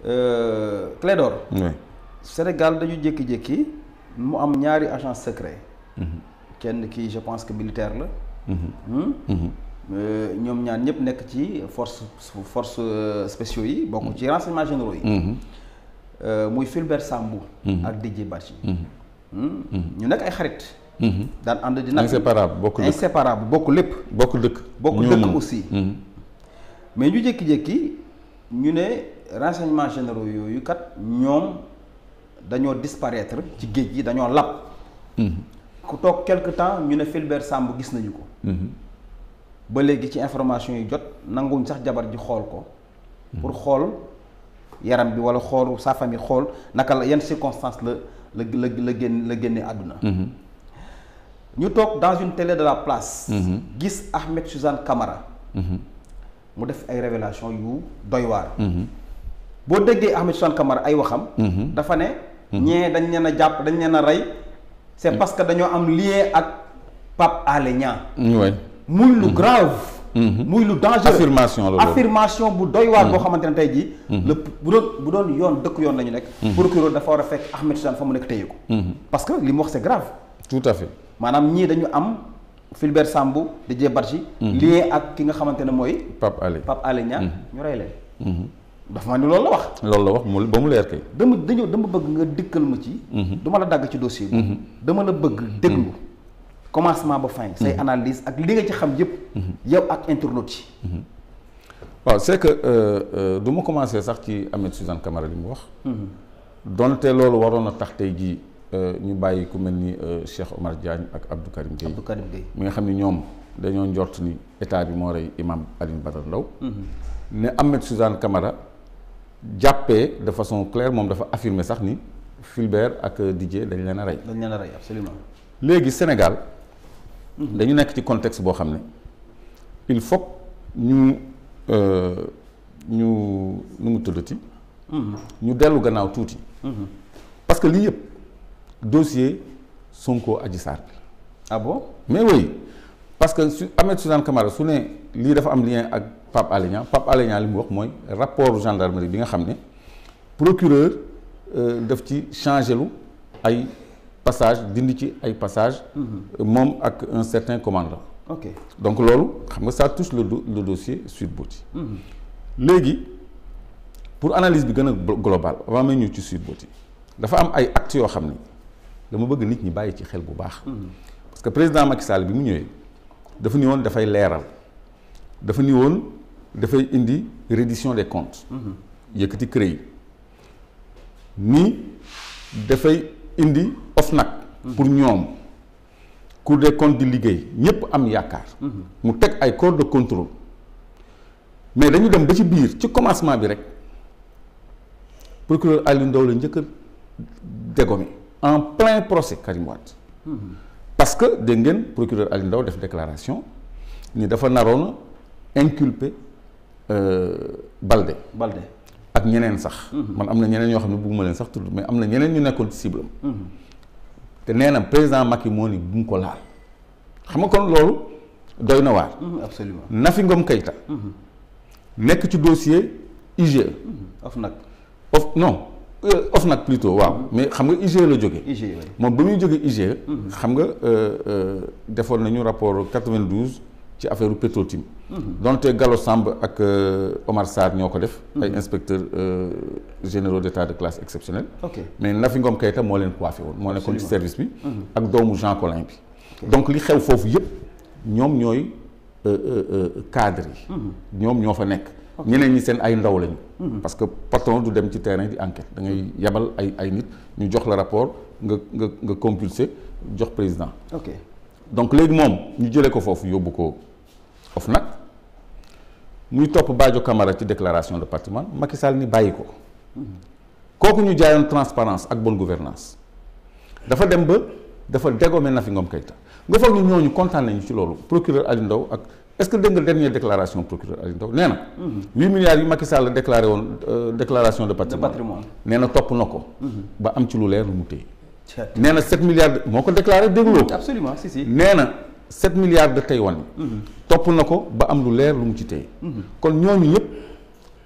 Euh, Clédor oui Sénégal dañu jékki-jékki mu am ñaari agent secret kenn ki je pense que militaire la Hmm? Euh, ñoom ñaar ñëpp nekk ci force force euh, spéciaux yi bokk ci renseignements généraux yi Euh, muy Fulbert Sambou ak Didier Badji Hmm? ñu nekk ay xarit daan ànd di nag inséparable bokk dëkk inséparable bokk lépp bokk dëkk bokk ñoo dëkk mën. aussi Mhm. mais ñu jékki-jékki ñu ne renseignements généraux yooyu kat ñoom dañoo disparaître ci géej gi dañoo lab ku toog quelque temps ñu ne Fulbert Sambou gis nañu ko Mhm. ba léegi ci information yi jot nanguwuñ sax jabar ji xool ko pour xool yaram bi wala xool sa famille xool naka la yan circonstances la la la la génn la génne àdduna ñu toog dans une télé de la place gis Ahmed Suzanne Camara mu def ay révélation yu doy waar boo déggee Ahmed Suzanne Camara ay waxam dafa ne ñee dañ leen a jàpp dañ leen a rey c'est parce que dañoo am lien ak Pape Alé Niang oui muy lu grave muy lu dangereux affirmation la loolu. affirmation bu doy waar boo xamante ne tey jii le bu doon bu doon yoon dëkk yoon la ñu nekk procureur dafa war a fekk Ahmed Suzanne fa mu nekk téye ko parce que li mu wax c'est grave tout à fait maanaam ñii dañu am Fulbert Sambou Didier Badji lien ak ki nga xamante ne mooy Pape Alé Pape Alé Niang ñu rey leen dafa ma ni loolu la wax loolu la wax mu ba mu leer kay dama dañoo dama bëgg nga dikkal ma ci duma la dagg ci dossier bi dama la bëgg déglu commencement ba fin say analyse ak li nga ci xam yëpp yow ak internautes yi waaw c'est que euh, euh, du ma commencer sax ci Ahmed Suzanne Camara li mu wax donte loolu waroon na tax tey jii euh, ñu bàyyi ku mel ni euh, Cheikh Omar Diagne ak Abdou Karim Gueye Abdou Karim Gueye mi nga xam ni ñoom dañoo njort ni état bi moo rey imam Alioune Badara Ndao ne Ahmed Suzanne Camara jàppee de façon claire moom dafa affirmer sax ni Fulbert ak Didier dañ leen a rey dañ leen a rey absolument léegi Sénégal dañu nekk ci contexte boo xam ne il faut ñu euh, ñu nu mu tuddati ñu dellu gannaaw tuuti parce que lii yëpp dossier Sonko Adji Sarr bi ah bon mais oui parce que su Ahmed Suzanne Camara su ne lii dafa am lien ak Pape Alé Niang Pape Alé Niang li mu wax mooy rapport gendarmerie bi nga xam ne procureur euh, daf ci changé lu ay passage dindi ci ay passage moom ak un certain commandant ok donc loolu xam nga ça touche le, do- le dossier Sweet Beauty léegi pour analyse bi gën a glo- global avant may ñëw ci Sweet Beauty dafa am ay actes yoo xam ne dama bëgg nit ñi bàyyi ci xel bu baax parce que président Macky Sall bi mu ñëwee dafa ni woon dafay leeral dafa ni woon dafay indi reddition des comptes yëkkati CREI ni dafay indi OFNAC pour ñoom Cour des comptes di liggéey ñëpp am yaakaar mu teg ay corps de contrôle mais dañu dem ba ci biir ci commencement bi rek procureur Aliou Ndao la njëkk a dégommé en plein procès Karim Wade parce que dégg ngeen procureur Aliou Ndao def déclaration ni dafa naroon a inculper euh, Balde Balde ak ñeneen sax man am na ñeneen ñoo xam ne bugguma leen sax tudd mais am na ñeneen ñu nekkoon ci cible am te nee na président Macky moo ni bu mu ko laal xam nga kon loolu doy na waar absolument Nafi Ngom Keïta nekk ci dossier IGE of nag of non euh, OFNAC plutôt waaw mais xam nga IGE la jógee IGE oui. moom ba muy jógee IGE xam nga euh, euh, defoon nañu rapport 92 ci affaire Petrotim donte Gallo Samb ak euh, Omar Sarr ñoo ko def ay inspecteurs euh, généraux d'état de classe exceptionnelle ok mais Nafi Ngom Keïta moo leen coiffé woon moo nekkoon ci service bi ak doomu Jean Collin bi donc li xew foofu yëpp ñoom ñooy euh, euh, euh, cadre yi ñoom ñoo fa nekk ñeneen ñi seen ay ndaw lañu parce que patron du dem ci terrain di enquête da ngay yebal ay ay nit ñu jox la rapport nga nga nga compulsé jox président ok donc léegi moom ñu jëlee ko foofu yóbbu ko OFNAC muy topp Badio Camara ci déclaration de patrimoine Macky Sall ni bàyyi ko kooku ñu jaayoon transparence ak bonne gouvernance dafa dem ba dafa dégommé Nafi Ngom Keïta nga foog ni ñooñu kontaan nañu ci loolu procureur Aliou Ndao ak est-ce que dégg nga dernière déclaration procureur Aliou Ndao nee na. 8 milliards yi Macky Sall déclaré woon euh, déclaration de de patrimoine patrimoine nee na topp na ko. ba am ci lu leer lu mu téye. Tiens. nee na 7 milliards de moo ko déclaré dégloo ko. absolument si si nee na 7 milliards de Taïwan yi topp na ko ba am lu leer lu mu ci téye kon ñooñu ñëpp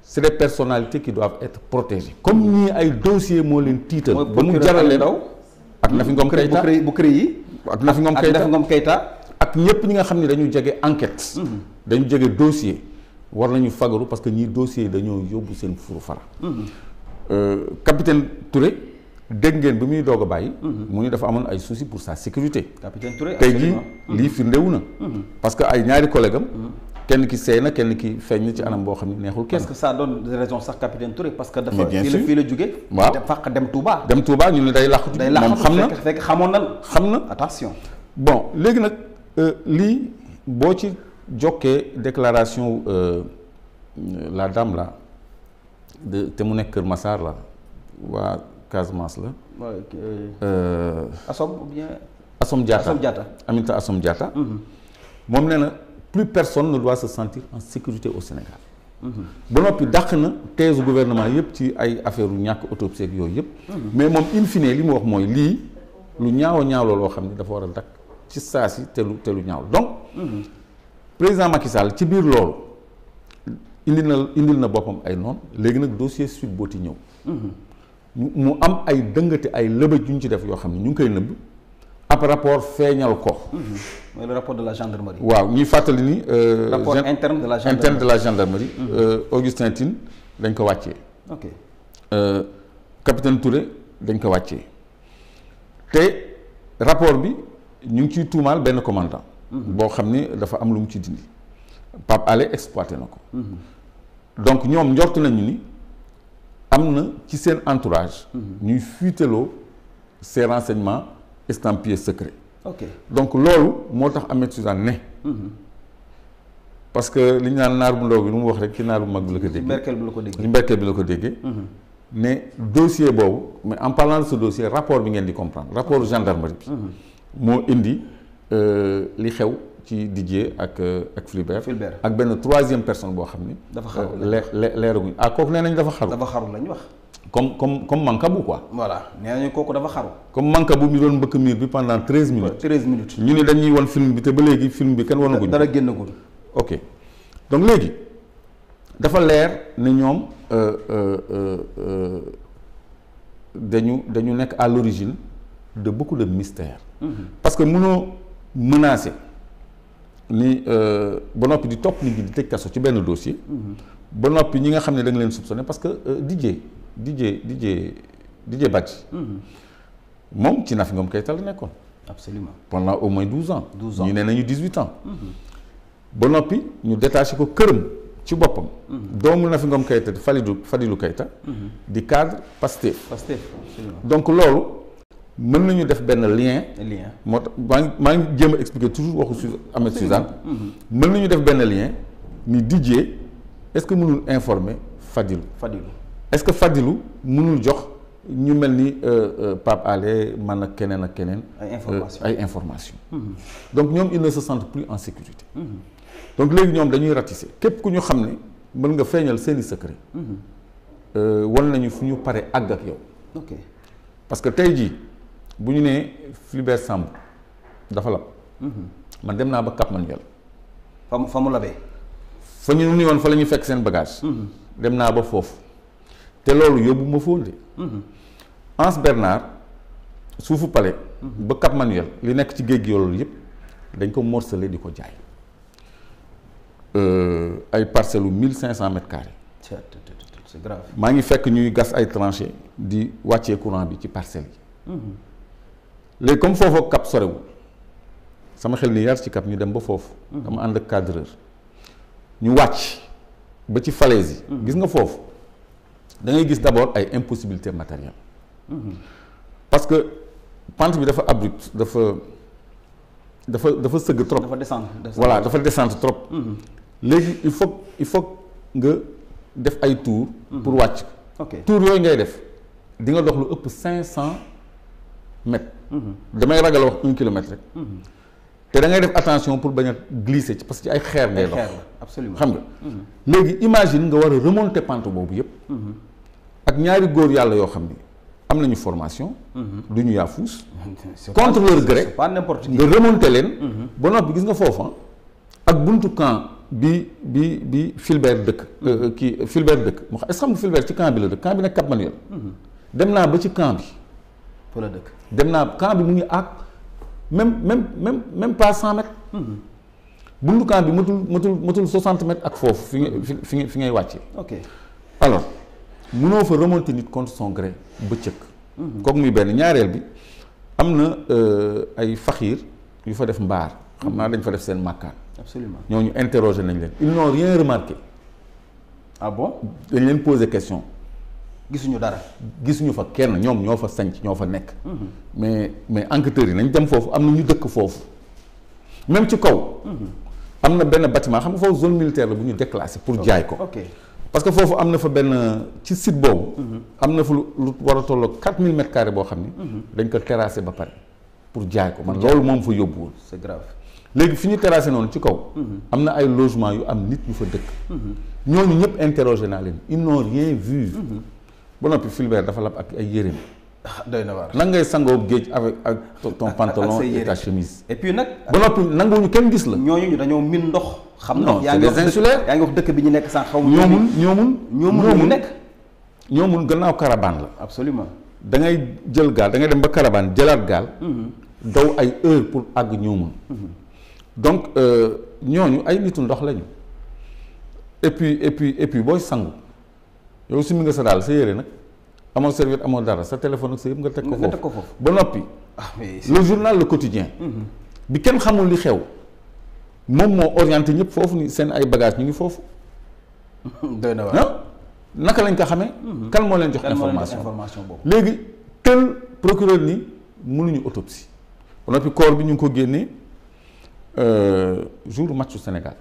c'est des personnalités qui doivent être protégées comme ñii ay dossier moo leen tiital mooy ba mu procureur jaral leen Ndaw ak Nafi Ngom bu Keïta CREI bu CREI yi ak Nafi Ngom ak Keïta Nafi Ngom Keïta ak ñëpp ñi nga xam ne dañu jege enquête dañu jege dossier war nañu fagaru parce que ñii dossier yi dañoo yóbbu seen furu fara Euh, capitaine Touré dégg ngeen bi muy doog a bàyyi mu ni dafa amoon ay soucis pour sa sécurité capitaine Touré tey jii absolument. lii firndewu na parce que ay ñaari collègue am kenn ki seey na kenn ki feeñ na ci anam boo xam ne neexul kenn parce que ça donne raison sax capitaine Touré parce que dafa Mais bien fii la sûr. fii la jóge Waaw. dem fàq dem Touba dem Touba ñu ne day làqatu day moom laxatu xam na fekk fekk xamoon na xam na attention bon léegi nag euh, lii boo ci jokkee déclaration euh, la dame là de te mu nekk Kër Massar la waa Casamance la Ouais, ok. euh, Assom ou bien Assom Diatta Assom Diatta Aminata Assom Diatta moom nee na plus personne ne doit se sentir en sécurité au Sénégal ba noppi dàq na thèse gouvernement yëpp ci ay affaire u ñàkk autopsie ak yooyu yëpp mais moom in fine li mu wax mooy lii lu ñaaw a ñaaw la loo xam ne dafa war a dakk ci saa si te lu te lu ñaaw donc président Macky Sall ci biir loolu indil na indil na boppam ay noonu léegi nag dossier Sweet Beauty ñëw mu mu am ay dëngate ay lëbëj yu ñu ci def yoo xam ne ñu ngi koy nëbb ab rapport feeñal ko mooy le rapport de la gendarmerie waaw ñuy fàttali ni euh, rapport gen- interne de la interne gendarmerie de la gendarmerie euh, Augustin Tine dañ ko wàccee ok euh, capitaine Touré dañ ko wàccee te rapport bi ñu ngi ciy tuumaal benn commandant boo xam ni dafa am lu mu ci dindi Pape Alé exploité na ko donc ñoom njort nañu ni am na ci seen entourage ñuy fuiteloo ces renseignements estampillés secrets ok donc loolu moo tax Ahmed Suzanne ne parce que li ñu naan naar bu ndaw bi lu mu wax rek ci naar bu mag bi la ko ci déggee Merkel bi la ko dégg li mberkee bi la ko déggee ne dossier boobu mais en parlant de ce dossier rapport bi ngeen di comprendre rapport gendarmerie bi moo indi euh, li xew ci Didier ak euh, ak Fulbert Fulbert. ak benn troisième personne boo xam ni Dafa xaru. euh, leer leer leeraguñ ah kooku nee nañ dafa xaru dafa xaru lañ wax comme comme comme Mancabou quoi voilà nee nañu kooku dafa xaru comme Mancabou mi doon mbëkk miir bi pendant treize minutes treize minutes ñu ni dañuy won film bi te ba léegi film bi kenn wanaguñ dara génnagul ok donc léegi dafa leer ne ñoom euh, euh, euh, euh, dañu dañu nekk à l'origine de beaucoup de mystères parce que mënoo menacer ni euh, ba noppi di topp nit ñi di tëj kaso ci benn dossier ba noppi ñi nga xam ne da nga leen soupçonné parce que euh, Didier Didier Didier Didier Badji moom ci Nafi Ngom Keïta la nekkoon absolument pendant au moins douze ans 12 ans. ñu ne nañu dix-huit ans ba noppi ñu détaché ko këram ci boppam doomu Nafi Ngom Keïta di Falidou Fadilou Keïta di cadre Pastef Pastef absolument donc loolu mën nañu def benn lien lien moo tax maa ngi maa ngi jéem a expliquer toujours waxu Su Ahmed Suzanne mën nañu def benn lien ni Didier est-ce que mënul informer Fadilou Fadilou est-ce que Fadilou mënul jox ñu mel ni euh, euh, Pape Alé man ak keneen ak keneen ay information euh, ay information donc ñoom ils ne se sentent plus en sécurité donc léegi ñoom dañuy ratisser képp ku ñu xam ne mën nga feeñal seeni secret euh, wan nañu fu ñu pare àgg ak yow ok parce que tey jii bu ñu nee Fulbert Samb dafa lab man dem naa ba Cap Manuel fa mu fa mu labee fa ñu ni woon fa la ñuy fekk seen bagage dem naa ba foofu te loolu yóbbu ma foon de Anse Bernard suufu palais ba Cap Manuel li nekk ci géej gi loolu yëpp dañ ko morcelé di ko jaay Euh, ay parcelles u mille cinq cent mètres carrés c'est c'est grave maa ngi fekk ñuy gas ay tranchées di wàccee courant bi ci parcelles yi léegi comme foofu ak Cap sorewul sama xel ni yar ci Cap ñu dem ba foofu dama ànd ak cadreur ñu wàcc ba ci falaise yi gis nga foofu da ngay gis d'abord ay impossibilités matérielles parce que pente bi dafa abrupte dafa dafa dafa sëgg trop dafa descendre descendre. voilà dafa descendre trop léegi il faut il faut nga def ay tour pour wàcc ok tour yooyu ngay def di nga dox lu ëpp cinq cent mètres damay ragal a wax un kilomètre rek te da ngay def attention pour bañ a glisser ci parce que ci ay xeer ngay ay dox xeer la absolument xam nga léegi imagine nga war a remonter pente boobu yëpp ak ñaari góor yàlla yoo xam ni am nañu formation du ñu yaafuus C'est contre pas- leur gré c'est pas n'importe qui nga remonter leen ba noppi gis nga foofa ak buntu camp bi bi bi Fulbert dëkk euh, kii Fulbert dëkk mu xam est-ce que xam nga Fulbert ci camp bi la dëkk camp bi nekk Cap Manuel dem naa ba ci camp bi fa la dëkk dem naa camp bi mu ngi ak même même même même pas cent mètres bundu camp bi matul matul matul soixante mètres ak foofu fi nga fi fi nga fi ngay wàccee ok alors mënoo fa remonter nit contre son gré bëccëg kooku muy benn ñaareel bi am na euh, ay faxiir yu fa def mbaar xam naa dañ fa def seen màkkaan absolument ñooñu interroger nañ leen ils n'ont rien remarqué ah bon dañ leen poser question gisuñu dara gisuñu fa kenn ñoom ñoo fa sanc ñoo fa nekk mais mais enquêteurs yi nañ dem foofu am na ñu dëkk foofu même ci kaw am na benn bâtiment xam nga foofu zone militaire la bu ñu déclassé pour jaay ko ok parce que foofu am na fa benn ci site boobu am na fa lu lu war a tolloo 4000 mètres carrés boo xam ni dañ ko terrassé ba pare pour jaay ko man loolu moom fa yóbbuwul c'est grave léegi fi ñu terrassé noonu ci kaw am na ay logement yu am nit ñu fa dëkk ñooñu ñëpp interrogé naa leen ils n'ont rien vu ba noppi Fulbert dafa lab ak ay yéreem ah doy na waar nan ngay sangoo géej avec ak ton ak pantalon say et yére. ta chemise et puis nag ba noppi nanguwuñu kenn gis la ñooñu ñu dañoo min ndox xam Non, ndox yaa c'est ngi des wax dëkk- insulaires. yaa ngi wax dëkk bi ñu nekk sànq xaw ma ñoomun ñoomun ñoomun ñu nekk ñoomun gannaaw caravane la absolument da ngay jël gaal da ngay dem ba caravane jëlaat gaal daw ay heure pour àgg ñoomun donc euh, ñooñu ay nitu ndox lañu et puis et puis et puis booy sangu yow si mi nga sa daal sa yére nag amoo serviette amoo dara sa téléphone ak sa yëpp nga teg ko nga teg ko foofu foofu ba noppi ah mais le journal le quotidien bi kenn xamul li xew moom moo orienté ñëpp foofu ni seen ay bagages ñu ngi foofu doy na waar ah naka lañ ko xamee kan moo leen jox kan moo leen jox information information boobu léegi tel procureur ni mënuñu autopsie ba noppi corps bi ñu ngi ko génnee euh, jour matchu Sénégal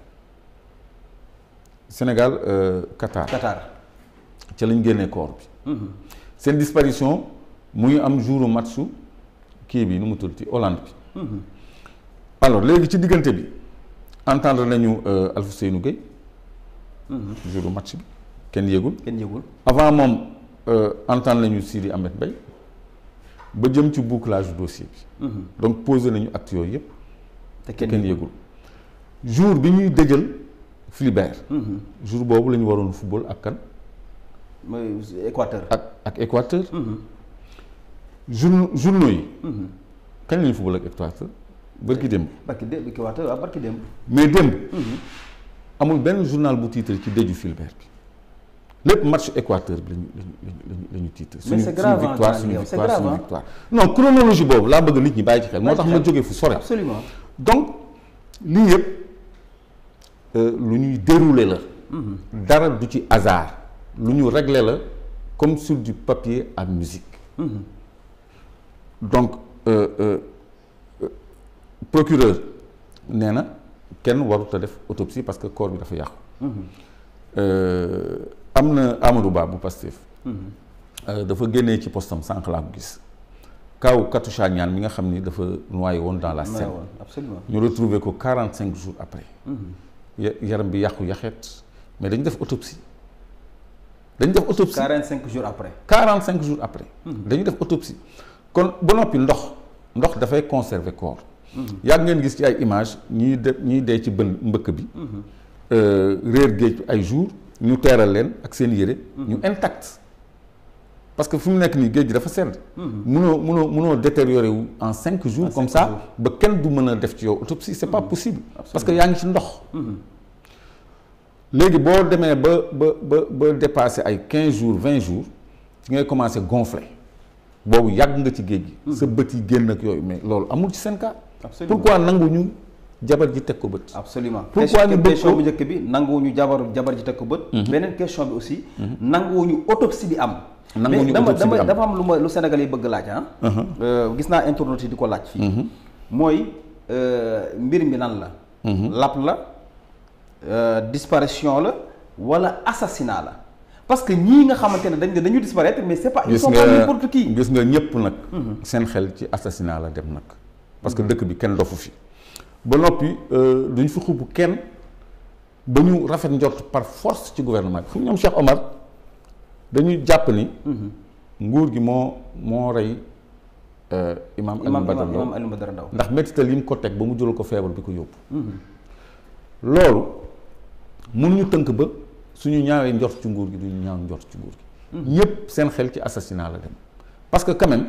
Sénégal euh, Qatar Qatar ca lañ génnee corps bi seen disparition mu ngi am jour matchu kii bi nu mu tudd ci Hollande bi alors léegi ci diggante bi entendre nañu euh, Alfousseynou Gueye jour match bi kenn yëgul kenn yëgul avant moom euh, entendre nañu Sidi Ahmed Mbaye ba jëm ci bouclage dossier bi donc posé nañu acte yooyu yëpp te te kenn kenn yëgul yëgul jour bi ñuy dëjël Fulbert jour boobu la ñu waroon football ak kan mooy Équateur ak ak Équateur jour journaux yi kañ la ñu football ak Équateur bërki démb barki démb Équateur waaw barki démb mais démb amul benn journal bu titre ci dëju Fulbert bi lépp match Équateur bi lañu lañu lañu la ñu titre Mais c'est grave, hein, victoire Jean, suñu yow, c'est victoire grave, suñu hein. victoire non chronologie boobu laa bëgg nit ñi bàyyi ci xel moo Bàyyi tax ci ma xel. jógee fu sore absolument donc lii yëpp euh, lu ñuy dérouler la dara du ci hasard lu ñu régler la comme sur du papier à musique donc euh, euh, euh, procureur nee na kenn warut a def autopsie parce que corps bi dafa yàqu Euh, am na Amadou Ba bu Pastef euh, dafa génnee ci postam sànq laa ko gis kaw Katoucha Niane mi nga xam ni dafa noyé woon dans la may Seine woon absolument ñu retrouvé ko 45 jours après ya- yaram bi yàqu yaxeet mais dañu def autopsie dañu def autopsie 45 jours après 45 jours après dañu def autopsie kon ba noppi ndox ndox dafay conserver corps yàgg ngeen gis ci ay image ñiy de ñiy dee ci bën mbëkk bi euh, réer géej ay jours ñu teeral leen ak seen yére ñu intact parce que fu mu nekk nii géej gi dafa sedd munoo munoo munoo détériorer wu en cinq jours En comme cinq ça jours. ba kenn du mën a def ci yow autopsie c'est pas possible parce que yaa ngi ci ndox léegi boo demee ba ba ba ba dépassé ay quinze jours vingt jours ci ngay commencé gonfler boobu yàgg nga ci géej gi sa bët yi génn ak yooyu mais loolu amul ci seen cas absolument pourquoi nanguñu jabar ji teg ko bët absolument Pourquoi question ñu bëgg question ko- bu njëkk bi nanguwuñu jabar jabar ji teg ko bët beneen question bi aussi nanguwuñu autopsie bi am Nanguwuñu mais dama autopsie bi dama am. dafa am lu ma lu Sénégal yi bëgg laaj ah Euh, gis naa internautes yi di ko laaj fii mooy euh, mbir mi lan la lap la euh, disparition la wala assassinat la parce que ñii nga xamante ne dañ ne dañu disparaître mais c'est pas ils gis sont pas nga n'importe qui gis nga ñëpp nag seen xel ci assassinat la dem nag parce que dëkk bi kenn dofu fi ba noppi euh, duñ fi xubb kenn ba ñu rafet njort par force ci gouvernement bi fu ñoom Cheikh Omar dañuy jàpp ni nguur gi moo moo rey euh, imam Alioune imam Badara imam Ndao imam Alioune Badara Ndao ndax méttital yi mu ko teg ba mu jël ko feebar bi ko yóbbu loolu mënuñu tënk ba suñu ñaawee njort ci nguur gi duñu ñaaw njort ci nguur gi ñëpp seen xel ci assassinat la dem parce que quand même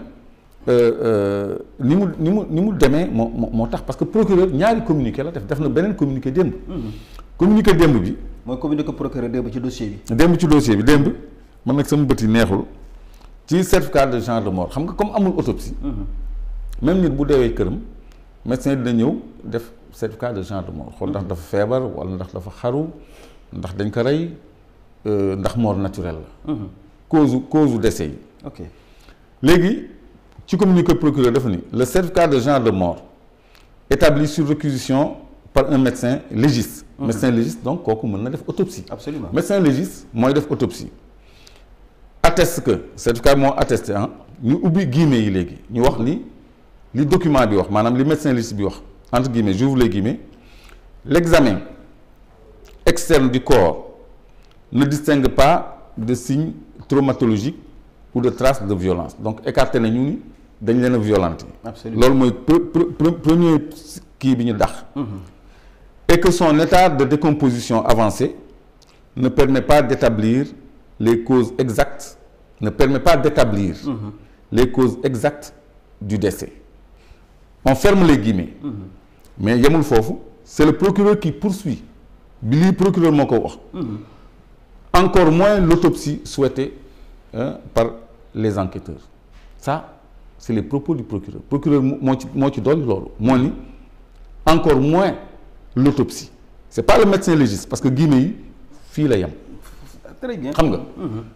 ni mu ni mu ni mu demee moo moo tax parce que procureur ñaari communiqué la def def na beneen communiqué démb communiqué démb bi mooy communiqué procureur démb ci dossier bi démb ci dossier bi démb man nag sama bët yi neexul ci certificat de genre de mort xam nga comme amul autopsie même nit bu deewee këram médecin dina ñëw def certificat de genre de mort xool ndax dafa feebar wala ndax dafa xaru ndax dañ ko rey ndax mort naturelle la cause cause u décès yi ok léegi ci communiqué procureur dafa ni le certificat de genre de mort établi sur réquisition par un médecin légiste médecin légiste donc kooku mën na def autopsie absolument médecin légiste mooy def autopsie atteste que certificat moo attesté ah ñu ubbi guillemets yi léegi ñu wax li li document bi wax maanaam li médecin légiste bi wax entre guillemets j'ouvre les guillemets l'examen externe du corps ne distingue pas de signes traumatologiques ou de traces de violence donc écarté na ñu ni dañ leen a violenté absolument loolu mooy premier kii bi ñu dax et que son état de décomposition avancée ne permet pas d'établir les causes exactes ne permet pas d'établir les causes exactes du décès on ferme les guillemets mais yemul foofu c'est le procureur qui poursuit bi lii procureur moo ko wax encore moins l'autopsie souhaitée hein, par les enquêteurs ça c'est les propos du procureur procureur moo ci moo ci dolli loolu moo ni encore moins l'autopsie c'est pas le médecin légiste parce que guillemets yi fii la yem très bien xam nga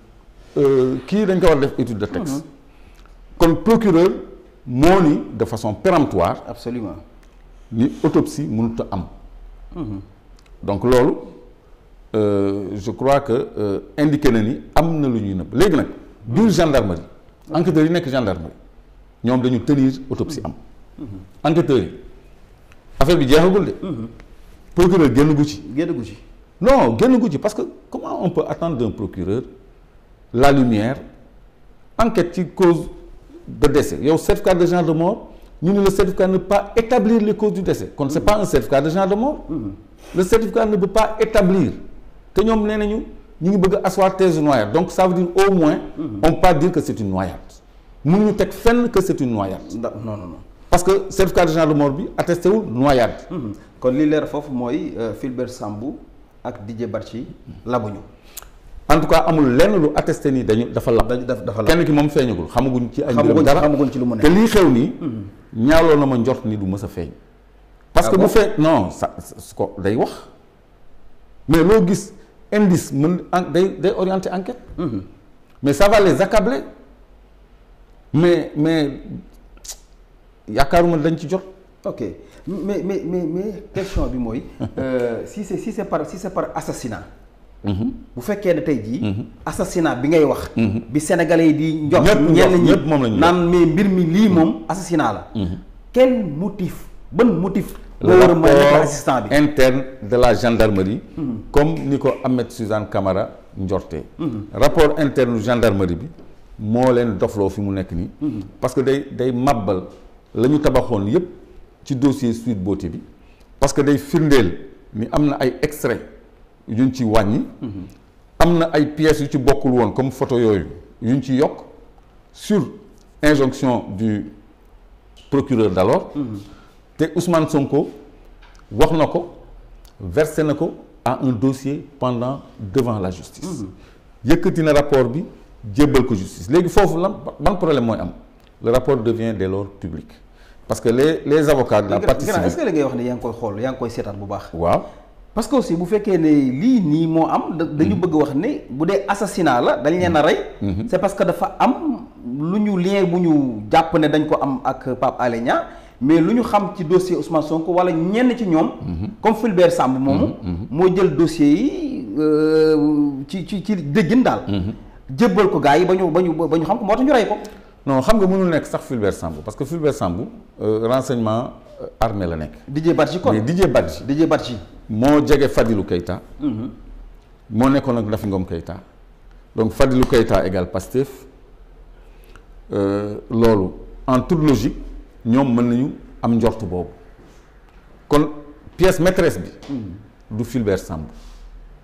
kii dañ ko war def étude de texte kon procureur moo ni de façon péremptoire absolument ni autopsie mënut a am donc loolu je crois que indiqué na ni am na lu ñuy nëbb léegi nag biir gendarmerie enquêteurs yi nekk gendarmerie ñoom dañu tenir autopsie am enquêteurs yi affaire bi jeexagul de procureur génn gu ci génn gu ci non génn gu ci parce que comment on peut attendre d'un procureur la lumière enquête ci cause de décès yow certificat de genre de mort ñu ne le certificat ne peut pas établir les causes du décès kon c'est pas un certificat de genre de mort le certificat ne peut pas établir te ñoom nee nañu ñu ngi bëgg a asseoir thèse noyade donc ça veut dire au moins on peut pas dire que c'est une noyade mënuñu teg fenn que c'est une noyade ndax non non non parce que certificat de genre de mort bi attesté wul noyade kon li leer foofu mooy Fulbert Sambou ak Didier Badji labuñu en tout cas amul lenn lu attesté nii dañu dafa lab dañu daf dafa la kenn ki moom feeñagul xamaguñ ci ay mbiram xamaguñ dara xamaguñ ci lu mu te nekk lii xew nii ñaawloo na ma njort ni du mës a feeñ parce Ah que bon bu feeñ non sa su ko day wax mais loo gis indice mën en day day orienter enquête mais ça va les accabler mais mais yaakaaruma dañ ci jot ok mais mais mais mais question bi mooy euh, si c'est si c'est par si c'est par assassinat bu fekkee ne tey jii assassinat bi ngay wax bi sénégalais yi di njort Ñëpp ñenn njort, ñi ñëpp moom la ñu naan mais mbir mi lii moom assassinat la quel motif ban motif le moo war a mën a nekk rapport assistant bi interne de la gendarmerie comme ni ko Ahmed Suzanne Camara njortee rapport interne gendarmerie bi moo leen dofloo fi mu nekk nii parce que day day màbbal la ñu tabaxoon yépp ci dossier Sweet Beauté bi parce que day firndeel ni am na ay extrait yuñ ci wàññi am na ay pièces yu ci bokkul woon comme photo yooyu yuñ ci yokk sur injonction du procureur d'alors te Ousmane Sonko wax na ko versé na ko à un dossier pendant devant la justice yëkkati na rapport bi jébbal ko justice léegi foofu lan ban problème mooy am le rapport devient dès lors public parce que les les avocats de la partie grand est-ce civile que li ngay wax ne yaa ngi koy xool yaa ngi koy seetaan bu baax waaw parce que aussi bu fekkee ne lii nii moo am da- dañu bëgg wax ne bu dee assassinat la dañ leen a rey c'est parce que dafa am lu ñu lien bu ñu jàpp ne dañ ko am ak Pape Alé Niang mais lu ñu xam ci dossier Ousmane Sonko wala ñenn ci ñoom comme Fulbert Sambou moomu moo jël dossier yi euh, ci ci ci déggin daal jébbal ko gars yi ba ñu ba ñu ba ñu xam ko moo tax ñu rey ko non xam nga mënul nekk sax Fulbert Sambou parce que Fulbert Sambou euh, renseignement euh, armé la nekk Didier Badji kon mais Didier Badji Didier Badji moo jege Fadilou Keita moo nekkoon ak Nafi Ngom Keita donc Fadilou Keita égale Pastef euh, loolu en toute logique ñoom mën nañu am njort boobu kon pièce maîtresse bi du Fulbert Sambou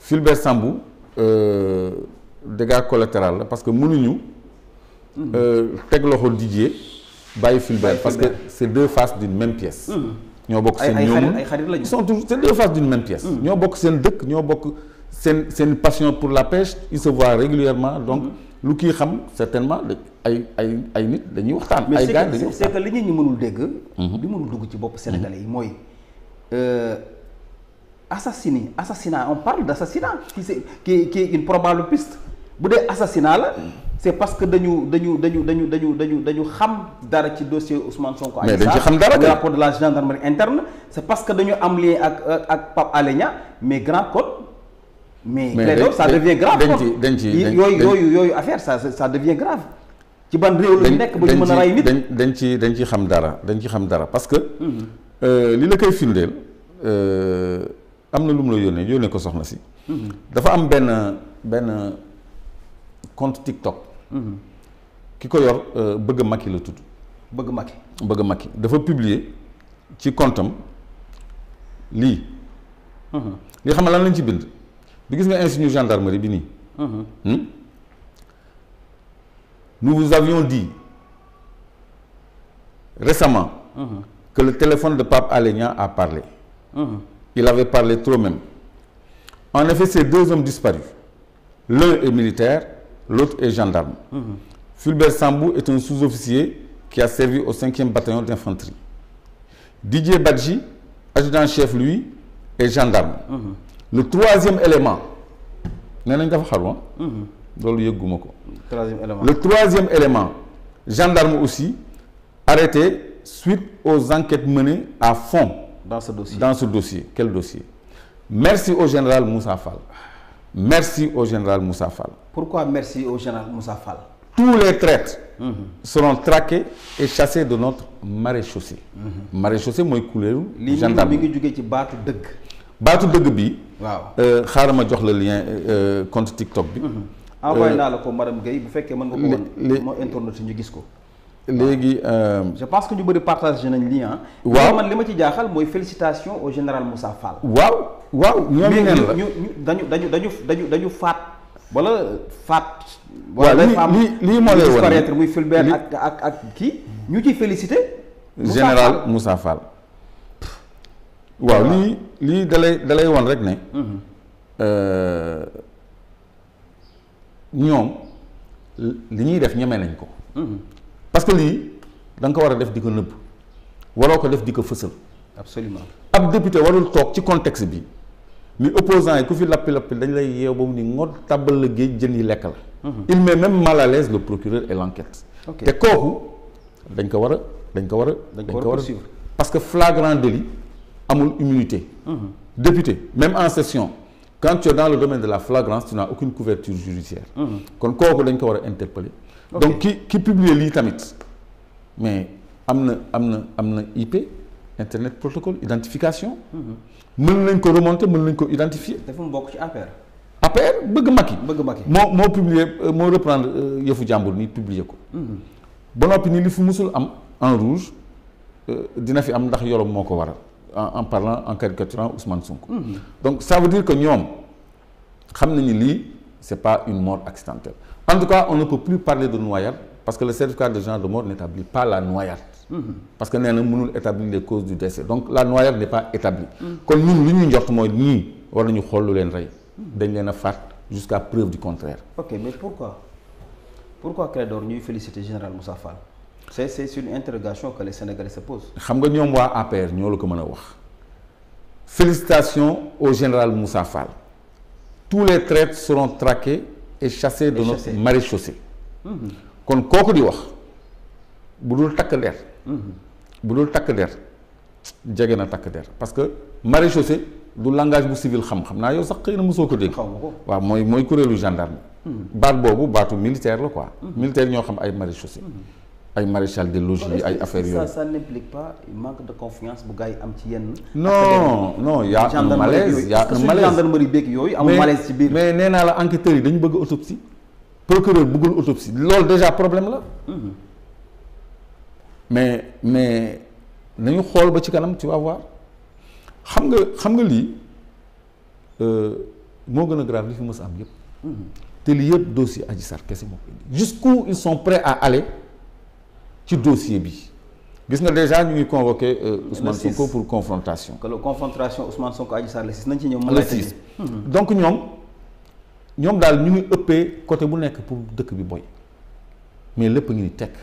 Fulbert Sambou euh, dégâts collatéral la parce que mënuñu euh, teg loxo Didier bàyyi Fulbert Bàyyi parce que Fulbert. c'est deux faces d'une même pièce ñoo bokk ay seen ay xarit ñoomul ay xarit lañu ils sont toujours c'est deux faces d'une même pièce ñoo bokk seen dëkk ñoo bokk seen seen passion pour la pêche ils se voient régulièrement donc lu kii xam certainement da- ay ay ay nit dañuy waxtaan mais ay c'est gars que dañuy c'est- c'est waxtaan que li nit ñi mënul dégg li mënul dugg ci bopp sénégalais yi mooy euh, assassiné assassinat on parle d'assassinat qui c'est qui qui est une probable piste bu dee assassinat la c'est parce que dañu dañu dañu dañu dañu dañu dañu xam dara ci dossier Ousmane Sonko Mais Adji dañ ci Sarr, xam dara le kay. rapport de la gendarmerie interne c'est parce que dañu am lien ak ak ak Pape Alé Niang mais grand code mais Mais Clédor dañ- ça dañ- devient grave dañ kon. ci- dañ ci- Yi- dañ- yooyu dañ- yooyu yooyu affaire ça ça devient grave ci ban réew la ñu nekk ba ñu mën a rey nit dañ dañ ci dañ ci xam dara dañ ci xam dara parce que euh, li la koy firndeel euh, am na lu mu la yónnee yónnee ko soxna si dafa am benn benn compte TikTok ki ko yor euh, bëgg Macky la tudd bëgg Macky bëgg Macky dafa publier ci compte am lii li xam nga lan lañ ci bind bi gis nga insigne gendarmerie bi nii Hmm? Nous vous avions dit récemment que le téléphone de Pape Alé Niang a parlé. Il avait parlé trop même. En effet, ces deux hommes disparus, l'un est militaire, l'autre est gendarme. Fulbert Sambou est un sous-officier qui a servi au 5e bataillon d'infanterie. Didier Badji, adjudant-chef, lui, est gendarme. Le troisième élément, nee nañ dafa xaru ah. loolu yëgguma ko. troisième élément Le troisième élément, gendarme aussi, arrêté suite aux enquêtes menées à fond dans ce dossier dans ce dossier. Quel dossier Merci au général Moussa Fall. Merci au général Moussa Fall. pourquoi merci au général Moussa Fall Tous les traîtres seront traqués et chassés de notre maréchaussée. Maréchaussée mooy kuréelu lii mi gendarme. mi ngi jógee ci baatu dëgg baatu dëgg bi. waaw euh, xaaral ma jox la lien euh, compte TikTok bi. envoyé naa la ko madame Guèye bu fekkee mën nga ko lé- woon lé- moo internet ñu gis ko léegi. euh, je pense que ñu bëri partagé nañ lii ah Waaw. man li ma ci jaaxal mooy félicitation au général Moussa Fall waaw waaw ñoom mais neen ñu la ñu ñu dañu dañu dañu dañu dañu faat wala faat Waaw, wala lii- dafa am lii- lii moo lay wan disparaître ni- muy Fulbert li- ak ak ak kii ñu ciy félicité Moussa général Fall. Moussa Fall. waaw lii lii dalay dalay wan rek ne. euh, ñoom li ñuy def ñeme nañ ko. parce que lii da nga ko war a def di ko nëbb waroo ko def di ko fësal. absolument ab député warul toog ci contexte bi ni opposant yi ku fi lappi lappi dañ lay yeew ba mu ni ngod tàbbal la géej jën yi lekk la. il met même mal à l'aise le procureur et l'enquête. Ok. te kooku dañ ko war a dañ ko war a. Dañ ko war a poursuivre. parce que flagrant délit amul immunité. député même en session quand tu es dans le domaine de la flagrance tu n'as aucune couverture judiciaire. kon kooku dañ ko war a interpeller. Ok. donc ki ki publier lii tamit mais am na am na am na IP internet protocole identification. mën nañ ko remonter mën nañ ko identifier. dafa mu bokk ci affaire APR bëgg Macky. bëgg Macky moo moo publier euh, moo reprendre euh, yëfu jàmbur nii publier ko. ba noppi ni li fi musul am en rouge euh, dina fi am ndax yorom moo ko waral en en parlant en caricaturant Ousmane Sonko. donc ça veut dire que ñoom xam nañu lii c'est pas une mort accidentelle en tout cas on ne peut plus parler de noyade parce que le certificat de genre de mort n'établit pas la noyade. parce que nee na mënul établir les causes du décès donc la noyade n'est pas établie. kon ñun li ñuy njort mooy ñii war nañu xool lu leen rey. dañ leen a faat jusqu'à preuve du contraire. ok mais pourquoi pourquoi Clédor ñuy féliciter général Moussa Fall c'est c'est une interrogation que les Sénégalais se posent xam nga ñoom waa APR ñoo la ko mën a wax félicitations au général Moussa Fall tous les traîtres seront traqués et chassés de Et notre chassés. maréchaussée kon kooku di wax bu dul takk der bu dul takk der jege na takk der parce que maréchaussée du langage bu civil xam-xam naa yow sax xëy na mosoo ko dégg xaw ma ko waaw mooy mooy kuréelu gendarme baat boobu baatu militaire la quoi militaire ñoo xam ay maréchaussée ay maréchal des logis Est-ce que ay affaires ça yooyu ça n'implique pas manque de confiance bu gars yi am ci yenn non non y a un gendarmerie malaise yooyu y a est-ce que un suñu malaise gendarmerie beeg yooyu amul mais malaise ci biir mais nee naa la enquêteurs yi dañu bëgg autopsie procureur bëggul autopsie loolu déjà problème la mais mais nañu xool ba ci kanam tu vas voir xam nga xam nga lii euh, moo gën a grave li fi mës a am yëpp te li yëpp dossier Adji Sarr kese moo ko indi jusqu'où ils sont prêts à aller ci dossier bi gis nga déjà ñu ngi convoqué euh, Ousmane six. Sonko pour confrontation que la confrontation Ousmane Sonko Adji Sarr la si nañ ci ñëw. mën le lay six tëjee. donc ñoom ñoom daal ñu ngi ëppee côté bu nekk pour dëkk bi boy mais lépp a ngi ni tekk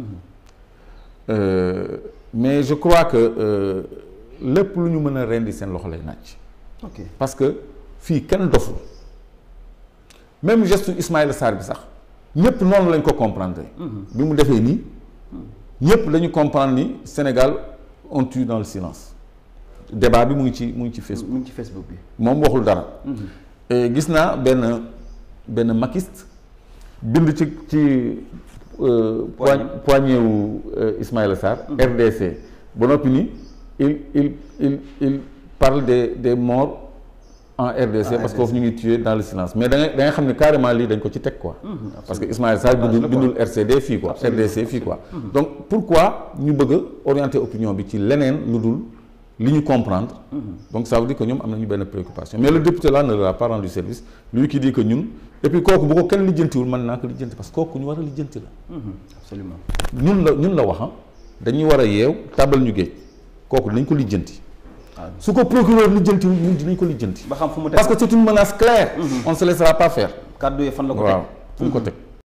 Euh, mais je crois que euh, lépp lu ñu mën a rendi seen loxo lay naaj ok parce que fii kenn doful même geste Ismaïla Sarr bi sax ñëpp noonu lañ ko comprendre bi mu defee nii ñëpp dañu comprendre ni Sénégal on tue dans le silence débat bi mu ngi ci mu ngi ci Facebook mu ngi ci Facebook bi. moom waxul dara Et gis naa benn benn makiste bind ci ci euh, Poignée. poigne poignée wu euh, Ismaïla Sarr RDC ba noppi ni il il il il parle des des morts en RDC Ah, parce que foofu ñu ngi tué dans le silence mais da ngay da ngay xam ne carrément lii dañ ko ci teg quoi parce que Ismaïla Sarr Dommage bindul la quoi. bindul RCD fii quoi RDC fii quoi donc pourquoi ñu bëgg a orienter opinion bi ci leneen lu dul li ñu comprendre donc ça veut dire que ñoom am nañu benn préoccupation mais le député là ne leur a pas rendu service lui qui dit que ñun et puis kooku bu ko kenn lijjantiwul mën naa ko lijjanti parce que kooku ñu war a lijjanti la absolument ñun la ñun la wax ah dañuy war a yeew tàbbal ñu géej kooku dinañ ko lijjanti Ah. su ko procureur lijjantiwul ñun dinañ ko lijjanti ba xam fu mu teg parce que c'est une menace claire on ne se laissera pas faire kàddu yi fan la ko waaw teg fu mu ko teg